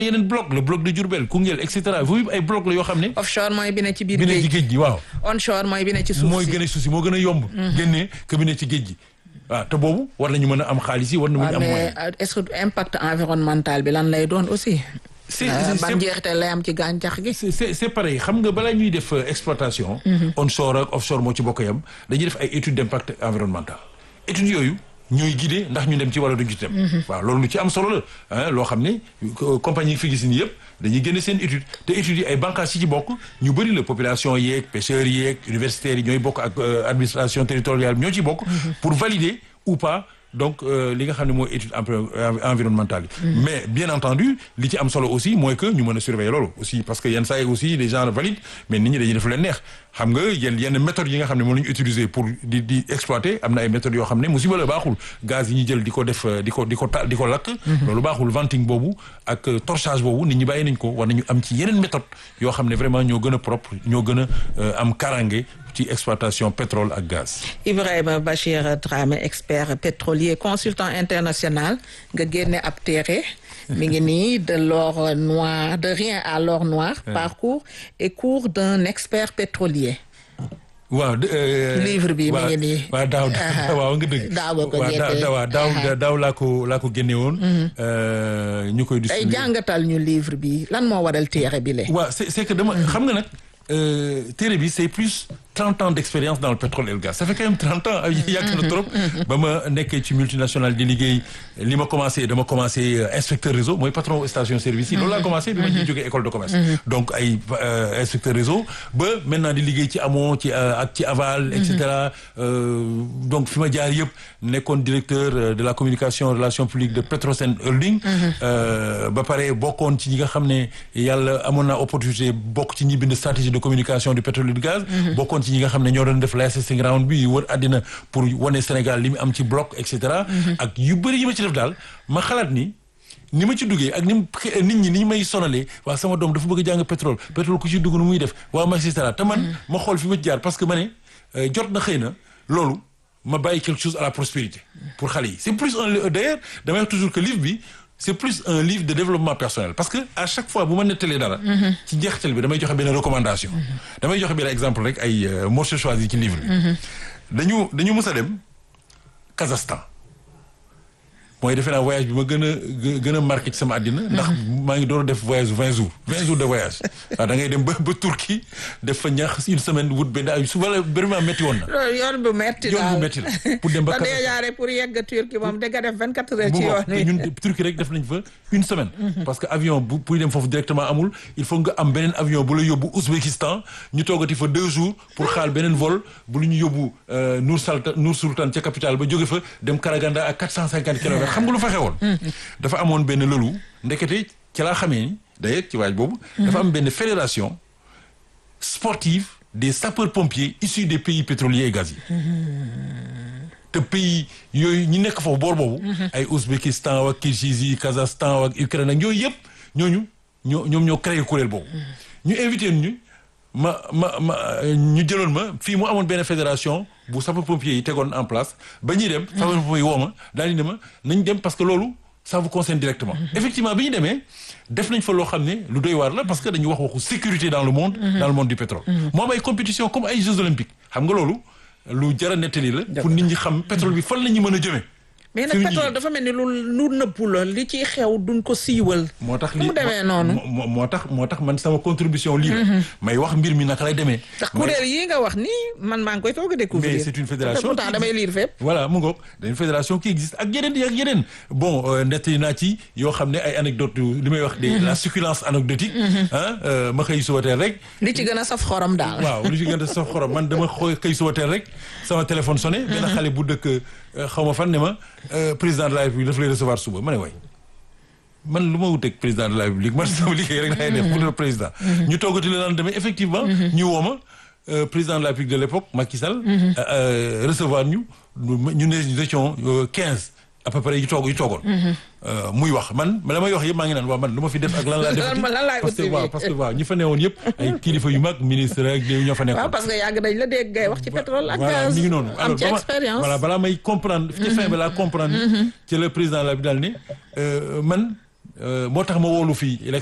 yeneen bloc le bloc de Diourbel Koungheul et cetera foofu ay bloc la yoo xam ne offshore mooy bi ne ci biir bi ne ci géej géej gi waaw onshore mooy bi ne ci suuf mooy si gën a suuf si moo gën a yomb génnee que bi ne ci géej gi waaw te boobu war nañu mën a am xaalis yi war na mën a waaw am mais moyen euh, est-ce que impact environnemental bi lan lay doon aussi c'est Euh, c'est- ban c'est- njeexital lay am ci gàncax gi c'est c'est c'est pareil xam nga balaa ñuy def euh, exploitation onshore ak offshore moo ci bokk yam dañuy def ay études d'impact environnemental études yooyu ñooy guider ndax ñu dem ci wala duñ ci dem waaw loolu lu ci am solo la ah loo xam ne euh, compagnie yi fi gis nii yëpp dañuy génne seen étude te études yi ay bànqaas yi ci bokk ñu bëri la population yeeg pêcheurs yeeg universitaires yi ñooy bokk ak euh, administration territoriale bi ñoo ci bokk pour valider ou pas donc euh, li nga xam ne mooy étude envi- envi- environnementale yi mais bien entendu li ci am solo aussi mooy que ñu mën a surveiller loolu aussi parce que yenn saa yi aussi les gens valident mais nit ñi dañuy def leen neex xam nga yenn yenn méthodes yi nga xam ne moom la ñu utiliser pour di di exploiter am na ay méthodes yoo xam ne musiba la baaxul gaz yi ñuy jël di ko def euh, di ko di ko ta di ko lakk loolu baaxul venting boobu ak euh, torchage boobu nit ñi bàyyi nañ ko war nañu am ci yeneen méthode yoo xam ne vraiment ñoo gën a propre ñoo gën a euh, am karange ci exploitation pétrole ak gaz Ibrahima Bachir Dramé expert pétrolier consultant international nga génne ab téere mi ngi nii de l'or noir de rien à l'or noir parcours et cours d'un expert pétrolier waaw de, euh, Livre bi mi waaw- ngi nii. waaw daaw Aha. waaw nga dëgg Daaw nga ko waaw daaw génnee. daaw daaw Aha. daaw laa ko laa ko génne woon euh, ñu koy tey distribuer jàngatal ñu livre bi lan moo waral téere bi le waaw c'est c'est que dama xam nga nag euh, téere bi c'est plus 30 ans d'expérience dans le pétrole et le gaz ça fait quand même 30 ans ay yàgg na trop ba ma nekkee ci multinationale di liggéey li ma commencé dama commencé euh, inspecteur réseau mooy patron station service yi loolu laa commencé bi ma ciy jógee école de commerce donc ay euh, inspecteur réseau ba maintenant di liggéey ci amont ci euh, ak ci aval et cetera euh, donc fi ma jaar yëpp nekkoon directeur euh, de la communication relations publiques de Petrosen Holding euh, ba pare bokkoon ci ñi nga xam ne yàlla amoon naa opportunité bokk ci ñi bind stratégie de communication du pétrole et du gaz bokkoon ci ñi nga xam ne ñoo doon def licensing round bi wër àddina pour wane Sénégal li mu am ci bloc et cetera ak yu bëri yi ma ci def daal ma xalaat ni ni ma ci duggee ak ni mu nit ñi ni ñu may sonalee waa sama doom dafa bëgg a jàng pétrole pétrole ku ci dugg nu muy def waa ma et cetera te man ma xool fi ma ci jaar parce que ma ne euh, jot na xëy na loolu ma bàyyi quelque chose à la prospérité pour xale yi c'est plus un li- d'ailleurs damay wax toujours que livre bi c'est plus un livre de développement personnel parce que à chaque fois bu ma nettalee dara ci njeexital bi damay joxe benn recommandation damay joxe benn exemple rek ay euh, morceaux choisis ci livre bi dañu dañu mës a dem Kazakhstan mooy defe naa voyage bi ma gën a gë- gën a marqué ci sama àddina ndax maa ngi doon def voyage vingt jours vingt jours de voyage waaw da ngay dem ba ba Turquie def fa ñax une semaine wut benn ay su wala vraiment métti woon na loolu yoon bu metti yoon daal bu métti la pour dem ba ba dee Kazakhstan jaare pour yegg Turquie moom da nga def vingt quatre heures bu ci ngoog yoon te wi ñun Turquie rek def nañ fa une semaine parce que avion bu pour dem foofu directement amul il faut nga am beneen avion bu la yóbbu Ouzbékistan ñu toogati fa deux jours pour xaal beneen vol bu lu ñu yóbbu euh, Nour Sultan Nour Sultan ca capitale ba jóge fa dem Karaganda à quatre cent cinquante kilomètres xam nga lu fa xewoon dafa amoon benn lëlu ndekete ci laa xamee ni d'ailleurs ci waaj boobu dafa am benn fédération sportive des sapeurs-pompiers issus des pays pétroliers et gaziers te pays yooyu ñi nekk foofu boor boobu ay Ouzbékistan ak Kirgizie Kazakhstan ak Ukraine ak yooyu yëpp ñooñu ñoo ñoom ñoo créé kuréel boobu ñu invité ñu ma ma ma ñu jëloon ma fii mu amoon benn fédération bu sapeurs-pompiers yi tegoon en place ba ñuy dem sapeurs-pompiers yi woo ma daal di ne ma nañ dem parce que loolu ça vous concerne directement effectivement bi ñu demee def nañ fa loo xam ne lu doy waar la parce que dañu wax waxu sécurité dans le monde dans le monde du pétrole moo am ay compétition comme ay Jeux olympiques xam nga loolu lu jara nettali la pour nit ñi xam pétrole bi fan la ñu mën a jëmee mais fi nag mu pétrole jigéen. dafa mel ni lu lu nëbbu la li ciy xew duñ ko siiwal moo tax mu demee noonu moo moo tax moo tax man sama contribution lii la may wax mbir mi naka lay demee ndax kuréel yi nga wax nii man maa ngi koy toog a découvrir mais c'est une fédération pourtant qui damay existe. lire fépp voilà mu ngoog dañu fédération qui existe ak yeneen yi ak yeneen bon euh, nettali naa ci yoo xam ne ay anecdote li may wax de la succulence anecdotique ah euh, ma xëy suba teel rek li ci gën a saf xorom daal waaw lu ci gën a saf xorom man dama xooy xëy suba teel rek sama téléphone sonné benn xale bu dëkk euh, xaw ma fan ne ma euh, président de la république daf lay recevoir suba ma ne waay man lu ma wuteeg président de la république man sama liggéey rek laay def pour le président ñu toogati le lendemain effectivement ñu woo ma euh, président de la république de l'époque Macky Sall euh, euh, recevoir ñu ñu ne nous étions quinze à peu près yu toog yu toogoon Euh, muy wax man la may wax yëpp maa ngi naan waaw man lu ma fi def ak lan laa def Lan- lan laay parce que uti waaw bi. parce que waaw ñi fa newoon yëpp ay kilifa yu mag ministre ak ñoo fa nekkoon waaw parce que yàgg nañ la dégg ngay wax ci pétrole ak voilà gaz mi ngi noonu am ci ba ma- expérience voilà balaa may comprendre ci fin bi laa comprendre ci le président la bi daal ne euh, man euh, moo tax ma woolu fii